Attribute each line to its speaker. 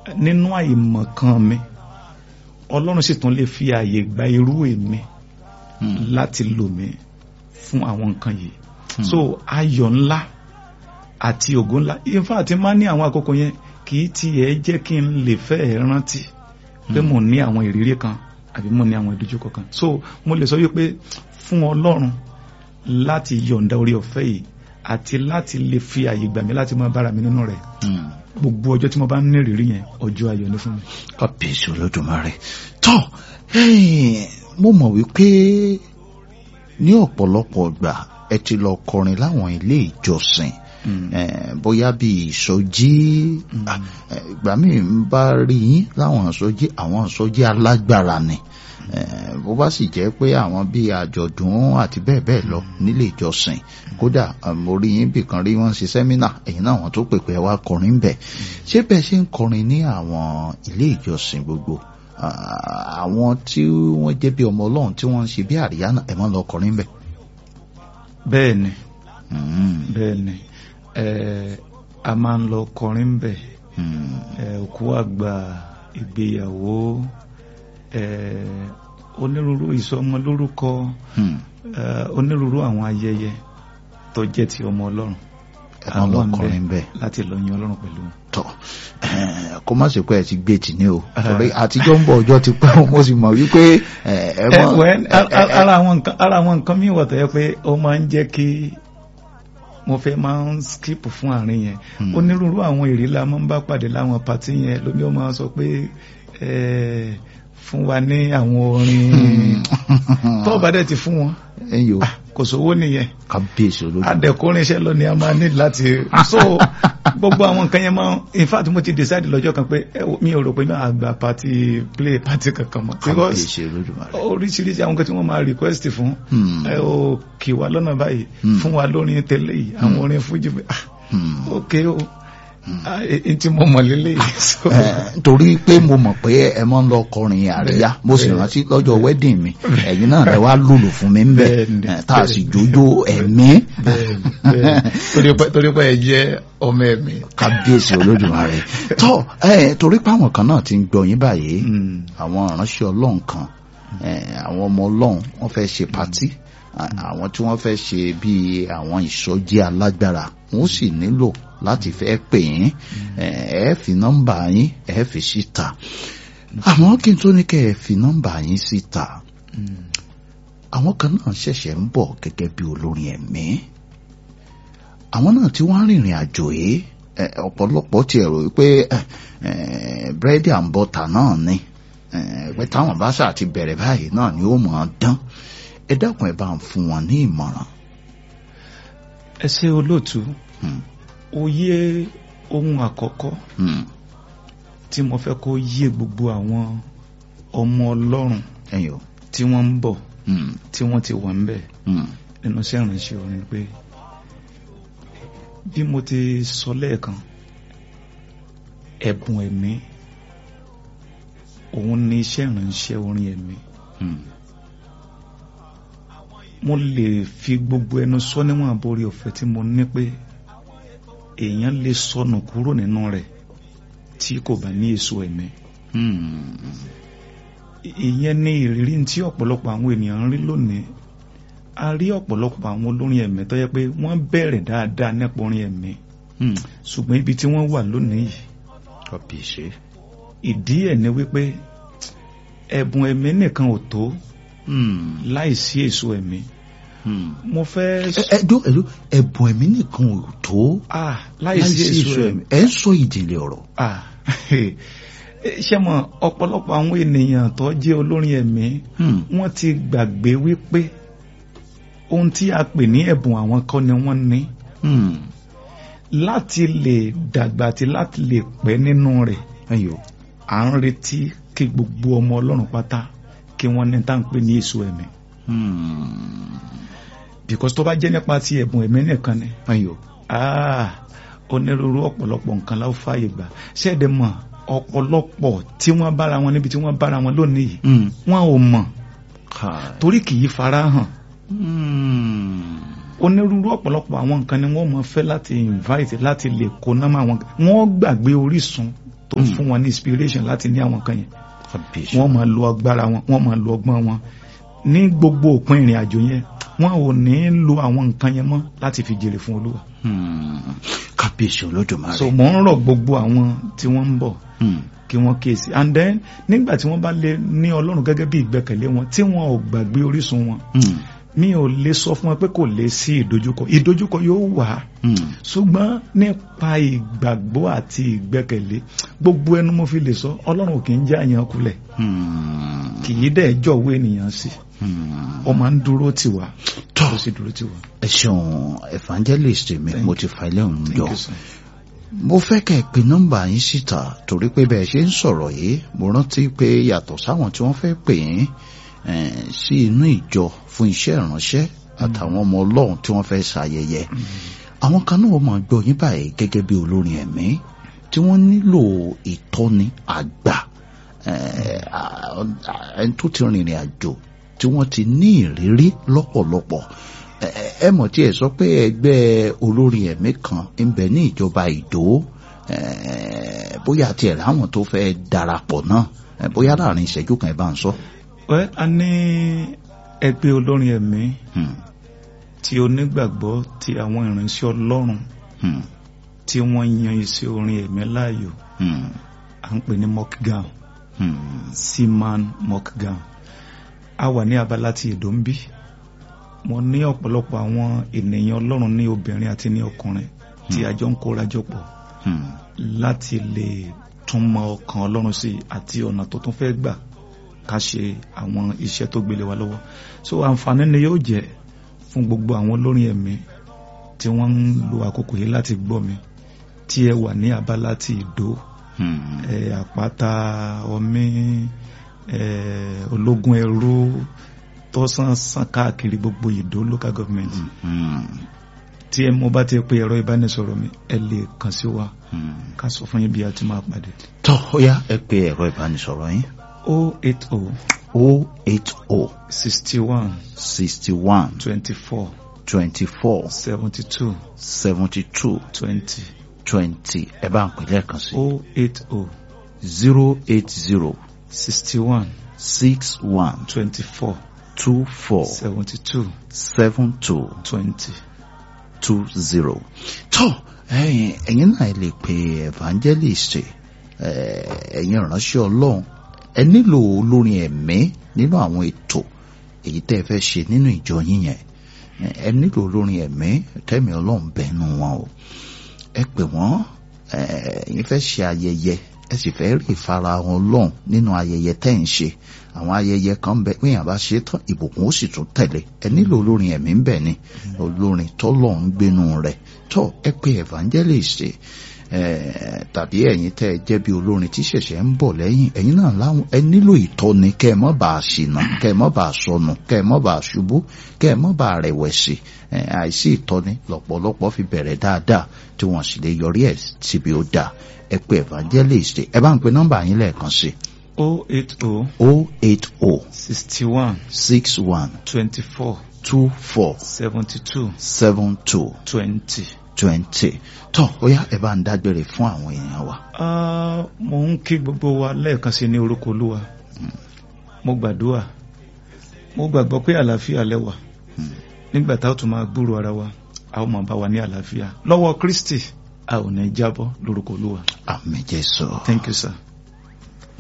Speaker 1: nínú àìmọ̀kan mi ọlọ́run sì tún lè fi àyè gba irú èmi láti lò mí fún àwọn nǹkan yìí so ayọ̀ ńlá àti ògo ńlá in fact máa ní àwọn àkókò yẹn kì í tiẹ̀ jẹ́ kí n lè fẹ́ rántí pé mo ní àwọn ìrírí kan àbí mo ní àwọn ìdojúkọ kan so mo lè sọ wípé fún ọlọ́run láti yọ̀ǹda orí ọ̀fẹ́ yìí àti láti lè fi àyè gbà mí láti máa bára mi nínú rẹ̀ gbogbo ọjọ́ tí mo bá ń ní ìrírí yẹn ọjọ́ ayọ̀ ni fún mi.
Speaker 2: kábíyèsí olódùmarè tọ́ mo mọ̀ wípé ní ọ̀pọ̀lọpọ̀ ìgbà ẹ ti lọ kọrin láwọn ilé ìjọsìn bóyá bí ìsọjí ìgbà míì ń bá rí yín láwọn ìsọjí àwọn ìsọjí alágbára ni bó bá sì jẹ́ pé àwọn bíi àjọ̀dún àti bẹ́ẹ̀ bẹ́ẹ̀ lọ nílé ìjọsìn kódà mo rí yín bìkan rí wọ́n ṣe sẹ́mínà ẹ̀yin náà wọ́n tó pèpè wá kọrin bẹ̀ ṣé bẹ́ẹ̀ ṣe ń kọrin ní àwọn ilé ìjọsìn gbogbo àwọn tí wọ́n jẹ́ bí ọmọ ọlọ́run tí wọ́n ń ṣe bí àríyá náà ẹ̀ máa ń lọ kọrin bẹ̀.
Speaker 1: bẹ́ẹ̀ ni bẹ́ẹ̀ ni a máa ń lọ kọrin bẹ̀ òkú àgbà ìgbéyàwó onírúurú ìsọmọ lórúkọ onírúurú àwọn ayẹyẹ tó jẹ́ ti ọmọ ọlọ́run
Speaker 2: àwọn ọkùnrin bẹ́ẹ̀
Speaker 1: láti lọ yin ọlọ́run pẹ̀lú wọn.
Speaker 2: tọ kó má ṣe pé ẹ ti gbé tì ní o torí àtijọ́ ń bọ̀ ọjọ́ ti pẹ́ mo sì mọ̀ wípé ẹ mọ̀.
Speaker 1: ara àwọn nǹkan mi wà tó yẹ pé ó máa ń jẹ́ kí mo fẹ́ máa ń skip fún àárín yẹn onírúurú àwọn èrè la máa ń bá pàdé láwọn pàtí yẹn lómi ó máa sọ pé fún wa ní àwọn orin tó bá dẹ̀ ti fún wọn kò sówó nìyẹn
Speaker 2: kábíyèsí olódùmarè
Speaker 1: adẹ̀kùnrin iṣẹ́ lọ ni a máa ní láti so gbogbo àwọn nǹkan yẹn máa in fact mo ti decide lọ́jọ́ kan pé mi ò rò pé máa gba party play party kankan mọ́
Speaker 2: kábíyèsí olódùmarè
Speaker 1: oríṣiríṣi àwọn nǹkan tí wọ́n máa request fún ẹ ò kì wá lọ́nà báyìí fún wa lórin tẹ́lẹ̀ yìí àwọn orin fújì ok o tí mo mọ̀ lélẹ̀ yìí.
Speaker 2: torí pé mo mọ̀ pé ẹ mọ́ ń lọ kọrin àríyá mo sì rántí lọ́jọ́ wedding mi ẹ̀yin náà lẹ wá lùlù fún mi ń bẹ̀ tá a sì jójó ẹ̀mí.
Speaker 1: torí pé ẹ jẹ́ ọmọ ẹ̀mí.
Speaker 2: kábíyèsí olódùmarè tọ́ torí pé àwọn kan náà ti ń gbọ́ yín báyìí àwọn ìránṣẹ́ ọlọ́run kan àwọn ọmọ ọlọ́run wọ́n fẹ́ ṣe patí àwọn tí wọ́n fẹ́ ṣe bíi àwọn ìsọjí alágbára wọ́n sì nílò láti fẹ́ pè yín ẹ fi nọ́mbà yín ẹ fi síta àmọ́ kí n tó ní kẹ́ ẹ fi nọ́mbà yín síta àwọn kan náà ṣẹ̀ṣẹ̀ ń bọ̀ gẹ́gẹ́ bí olórin ẹ̀mí àwọn náà tí wọ́n rìnrìn àjò yìí ọ̀pọ̀lọpọ̀ ti ẹ̀rọ pé búrẹ́dì and butter náà ni pé táwọn bá ṣáà ti bẹ̀rẹ̀ báyìí náà ni ó mọ̀ ọ́n dán ẹ dákun ẹ bá ń fún wọn ní ìmọ̀ràn.
Speaker 1: ẹ ṣe olóòtú òye ohun àkọ́kọ́ tí mo fẹ́ kó yé gbogbo àwọn ọmọ ọlọ́run tí wọ́n ń bọ̀ tí wọ́n ti wà ń bẹ̀ nínú iṣẹ́ ìrìnsẹ̀ orin pé bí mo ti sọ lẹ́ẹ̀kan ẹ̀bùn ẹ̀mí òun ni iṣẹ́ ìrìnsẹ̀ orin ẹ̀mí mo lè fi gbogbo ẹnu sọ níwọ̀n àborí ọ̀fẹ́ tí mo ní pé èèyàn lè sọnù kúrò nínú rẹ̀ tí kò bá ní èso ẹ̀mí. ìyẹn ní ìrírí tí ọ̀pọ̀lọpọ̀ àwọn ènìyàn ń rí lónìí a rí ọ̀pọ̀lọpọ̀ àwọn olórin ẹ̀mí tó yẹ pé wọ́n bẹ̀rẹ̀ dáadáa nípa orin ẹ̀mí ṣùgbọ́n ibi tí wọ́n wà lónìí yìí ìdí ẹ̀ ni wípé ẹ̀bùn ẹ̀mí nìkan ò tó láìsí èso ẹ̀mí mo fẹ́.
Speaker 2: ẹjọ ẹjọ ẹbùn ẹ̀mí nìkan ò tó
Speaker 1: láìsí èso ẹ̀mí
Speaker 2: ẹ ń sọ ìjìnlẹ̀ ọ̀rọ̀.
Speaker 1: ṣé mo ọ̀pọ̀lọpọ̀ àwọn ènìyàn tó jẹ́ olórin ẹ̀mí wọ́n ti gbàgbé wípé ohun tí a pè ní ẹ̀bùn àwọn kọ́ ni wọ́n ní láti lè dàgbà àti láti lè pẹ́ nínú rẹ̀ à ń retí kí gbogbo ọmọ ọlọ́run pátá kí wọ́n ní tá à ń pè ní èso ẹ̀mí because tó bá jẹ́ nípa ti ẹ̀bùn ẹ̀mí nìkan ni onírúurú ọ̀pọ̀lọpọ̀ nǹkan la ó fààyè gbà ṣẹ́ẹ̀dẹ̀ mọ̀ ọ̀pọ̀lọpọ̀ tí wọ́n bára wọn níbi tí wọ́n bára wọn lónìí yìí wọ́n ò mọ̀ torí kì í fara hàn onírúurú ọ̀pọ̀lọpọ̀ àwọn nǹkan ni wọ́n mọ̀ fẹ́ láti invite láti lè kó náà wọn wọ́n gbàgbé orísun tó fún wọn ní inspiration láti ní àwọn kan yẹn
Speaker 2: kábíyèsí
Speaker 1: wọ́n máa lo agbára wọn wọ́n máa lo ọgbọ́n wọn ní gbogbo òpin ìrìn àjò yẹn wọn ò ní lo àwọn nǹkan yẹn mọ́ láti fi jèrè fún olúwa
Speaker 2: Hmm. kábíyèsí olódùmarè.
Speaker 1: so mò ń rọ̀ gbogbo àwọn tí wọ́n ń bọ̀
Speaker 2: Hmm.
Speaker 1: kí wọ́n kíyèsí and then nígbà tí wọ́n bá lè ní ọlọ́run gẹ́gẹ́ bí ìgbẹ́kẹ̀lé wọn tí wọn ò gbàgbé orísun wọn
Speaker 2: Hmm.
Speaker 1: mi ò lè sọ fún wọn pé kò lè sí ìdojúkọ ìdojúkọ yóò wà
Speaker 2: Hmm.
Speaker 1: ṣùgbọ́n nípa ìgbàgbọ́ àti ìgbẹ́kẹ̀lé gbogbo ẹnu mo fi lè sọ ọlọ́run kì í já yẹn kulẹ̀
Speaker 2: Hmm.
Speaker 1: kì í dẹ̀ jọ̀wọ́ ènìyàn sí
Speaker 2: Hmm.
Speaker 1: ó máa ń dúró tì wá
Speaker 2: Tọ́.
Speaker 1: ó sì dúró tì wá.
Speaker 2: ẹ ṣeun evangelist mi
Speaker 1: Thank
Speaker 2: mo
Speaker 1: you.
Speaker 2: ti fa ilé òun
Speaker 1: Thank
Speaker 2: jọ
Speaker 1: you, sir.
Speaker 2: mo fẹ́ kẹ́ ẹ pe nọ́mbà yín síta torí pé bẹ́ẹ̀ ṣe ń sọ̀rọ̀ yìí mo rántí pé yàtọ̀ sáwọn tí wọ́n fẹ́ pè yín eh, sí inú ìjọ fún iṣẹ́ ìránṣẹ́ àtàwọn ọmọ ọlọ́run tí wọ́n fẹ́ ṣayẹyẹ àwọn kan náà máa gbọ́ yín báyìí gẹ́gẹ́ bí olórin ẹ̀mí tí wọ́n nílò ìtọ́ni àgbà eh, à- à- ẹni tó ti rìnrìn àjò tí wọ́n ti ní ìrírí lọ́pọ̀lọpọ̀ ẹ ẹ mọ̀ tí ẹ sọ pé ẹgbẹ́ olórin ẹ̀mí kan ń bẹ ní ìjọba ìdó eh, bóyá tiẹ̀ láwọn tó fẹ́ darapọ̀ náà eh, bóyá láàrin ìṣẹ́jú kan ẹ bá ń sọ.
Speaker 1: Well, a ní ẹgbẹ́ olórin ẹ̀mí
Speaker 2: Hmm,
Speaker 1: tí onígbàgbọ́ ti àwọn ìránṣẹ́ ọlọ́run
Speaker 2: hmm,
Speaker 1: tí wọ́n yan iṣẹ́ orin ẹ̀mí láàyò
Speaker 2: hmm,
Speaker 1: à ń pè ní mockgown
Speaker 2: hmm,
Speaker 1: seaman mockgown a wà ní abala ti èdò ń bí mo ní ọ̀pọ̀lọpọ̀ àwọn ènìyàn ọlọ́run ní obìnrin àti ní ọkùnrin tí a jọ ń kórajọ pọ̀
Speaker 2: hmm,
Speaker 1: láti lè tún mọ ọkàn ọlọ́run sí i àti ọ̀nà tó tún fẹ́ gbà ká ṣe àwọn iṣẹ́ tó gbélé wa lọ́wọ́ so àǹfààní ni yóò jẹ́ fún gbogbo àwọn olórin ẹ̀mí tí wọ́n ń lo àkókò yìí láti gbọ́ mi tí ẹ wà ní abala ti ìdó
Speaker 2: hmm,
Speaker 1: ẹ àpáta ọmí ẹ ológun ẹrú tó sàn sàn káàkiri gbogbo ìdó local government
Speaker 2: hmm,
Speaker 1: tí ẹ mo bá ti pe ẹ̀rọ ìbánisọ̀rọ̀ mi ẹ lè kàn sí wa
Speaker 2: hmm.
Speaker 1: ká sọ fún yín bí a ti máa pàdé.
Speaker 2: tọ́ ó yá ẹ pe ẹ̀rọ ìbánisọ̀rọ̀ yín
Speaker 1: o eight o
Speaker 2: o eight o
Speaker 1: sixty one
Speaker 2: sixty one
Speaker 1: twenty four
Speaker 2: twenty four
Speaker 1: seventy two
Speaker 2: seventy two
Speaker 1: twenty
Speaker 2: twenty ẹ bá ń pè lẹ́ẹ̀kan sí
Speaker 1: o eight o
Speaker 2: zero eight zero
Speaker 1: sixty one
Speaker 2: six one
Speaker 1: twenty four
Speaker 2: two four
Speaker 1: seventy two
Speaker 2: seven two
Speaker 1: twenty.
Speaker 2: two zero. tó ẹ̀yin ẹ̀yin náà lè pe evangelist eh, ẹ̀yin ìránṣẹ́ ọlọ́run ẹ nílò olórin ẹ̀mí nínú àwọn ètò èyí tẹ́ ẹ fẹ́ ṣe nínú ìjọ yín yẹn Eh, ẹ nílò olórin ẹ̀mí tẹ́mi ọlọ́run bẹ́nu wọn o ẹ pè wọ́n eh, ẹ̀yin fẹ́ ṣe ayẹyẹ ẹ sì fẹ́ rí ìfarahàn ọlọ́run nínú ayẹyẹ tẹ́ ń ṣe àwọn ayẹyẹ kan ń bẹ pé yàn bá ṣe tán ìbùkún ó sì tún tẹ̀lé ẹ nílò olórin ẹ̀mí ń bẹ ni olórin tọ́lọ̀ ń gbénu rẹ̀ tọ́ ẹ pé evangelist eh, tàbí ẹ̀yin tẹ́ ẹ jẹ́ bí olórin tí ṣẹ̀ṣẹ̀ ń bọ̀ lẹ́yìn ẹ̀yin náà láwọn ẹ nílò ìtọ́ni kẹ́ ẹ mọ́ bá a ṣìnà kẹ́ ẹ mọ́ bá a sọnù kẹ́ ẹ mọ́ bá a ṣubú kẹ́ ẹ mọ́ bá a rẹ̀wẹ̀sì eh, àìsí ìtọ́ni lọ́pọ̀lọpọ̀ fi bẹ̀rẹ̀ dáadáa tí wọ́n sì lè yọrí ẹ̀ síbi ó dáa ẹ pé evangelist ẹ bá ń pe nọ́mbà yín lẹ́ẹ̀kan sí
Speaker 1: o eight o
Speaker 2: o eight o
Speaker 1: sixty one
Speaker 2: six one
Speaker 1: twenty four
Speaker 2: two four
Speaker 1: seventy two
Speaker 2: seven two
Speaker 1: twenty.
Speaker 2: twenty tó ó yá ẹ bá ń dágbére fún àwọn èèyàn wa.
Speaker 1: Ah, mo ń kí gbogbo wa lẹ́ẹ̀kan sí ní orúkọ olúwa mo gbàdúrà mo gbàgbọ́ pé àlàáfíà lẹ́wà nígbà tá a tún máa gbúrò ara wa a ó máa bá wa ní àlàáfíà lọ́wọ́ Kristi a ò ní jábọ́ lórúkọ olúwa
Speaker 2: àmì jésù.
Speaker 1: thank you sir.